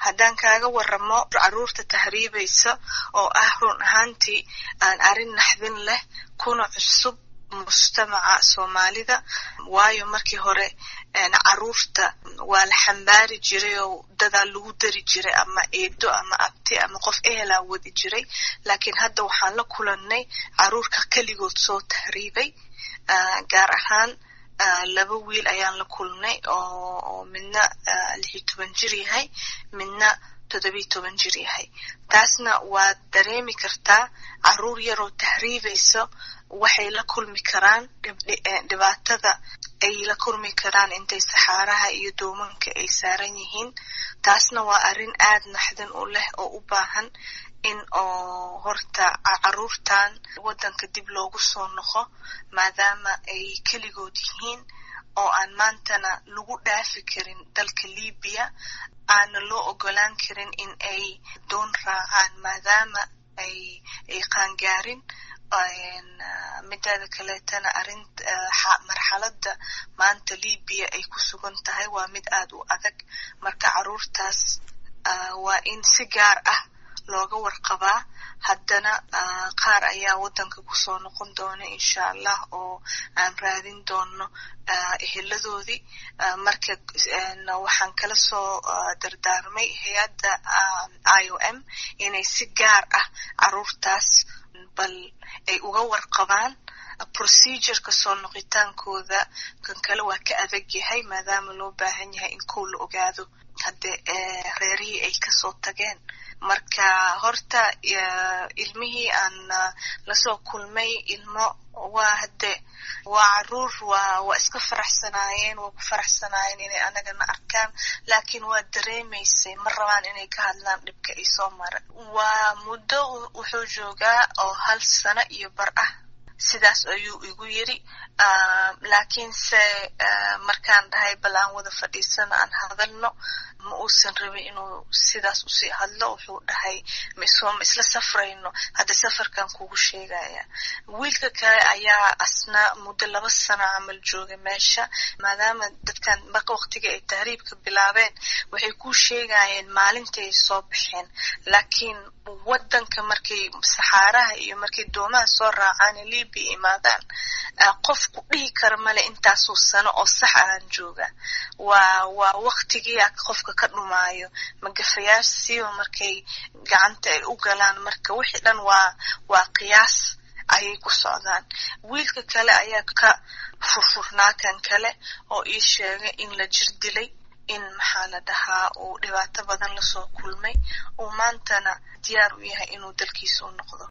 haddaan kaaga waramo caruurta tahriibaysa oo ah run ahaantii aan arrin naxdin leh kuna cusub mujtamaca soomaalida waayo markii hore caruurta waa la xambaari jiray oo dadaa lagu dari jiray ama eedo ama abti ama qof ehelaa wadi jiray laakiin hadda waxaan la kulannay caruurka keligood soo tahriibay gaar ahaan laba wiil ayaan la kulnay oo midna lixiyo toban jir yahay midna toddobiyo toban jir yahay taasna waad dareemi kartaa caruur yaroo tahriibayso waxay la kulmi karaan dhibaatada ay la kulmi karaan intay saxaaraha iyo doomanka ay saaran yihiin taasna waa arrin aad naxdin u leh oo u baahan in oo horta caruurtan waddanka dib loogu soo noqo maadaama ay keligood yihiin oo aan maantana lagu dhaafi karin dalka libiya aana loo ogolaan karin in ay doon raacaan maadaama ay ay qaangaarin mideeda kaleetana arin marxaladda maanta libiya ay ku sugan tahay waa mid aad u adag marka caruurtaas waa in si gaar ah looga warqabaa haddana qaar ayaa waddanka kusoo noqon doona insha allah oo aan raadin doono eheladoodii marka waxaan kala soo dardaarmay hay-adda i o m inay si gaar ah caruurtaas bal ay uga warqabaan procedureka soo noqitaankooda kan kale waa ka adag yahay maadaama loo baahan yahay in kow la ogaado hadde reerihii ay kasoo tageen marka horta ilmihii aan lasoo kulmay ilmo waa hadde waa caruur waa waa iska faraxsanaayeen waa ku faraxsanaayeen inay anagana arkaan laakiin waa dareemaysay ma rabaan inay ka hadlaan dhibka ay soo mara waa muddo wuxuu joogaa oo hal sano iyo bar ah sidaas ayuu igu yiri laakiinse markaan dhahay bal aan wada fadhiisano aan hadalno ma uusan rabin inuu sidaas usii hadlo wuxuu dhahay misoma isla safrayno hadda safarkan kugu sheegaya wiilka kale ayaa asna muddo laba sano camal jooga meesha maadaama dadkan waqtiga ay tahriibka bilaabeen waxay ku sheegayeen maalintai soo baxeen laakiin waddanka markay saxaaraha iyo markay doomaha soo raacaan libia imaadaan qofku dhihi kara male intaasuu sano oo sax ahaan jooga waa waa waqtigiia qofka ka dhumaayo magafayaashiiba markay gacanta ay u galaan marka wixii dhan waa waa qiyaas ayay ku socdaan wiilka kale ayaa ka furfurnaa kan kale oo ii sheegay in la jir dilay in maxaa la dhahaa uu dhibaato badan lasoo kulmay uu maantana diyaar u yahay inuu dalkiisa u noqdo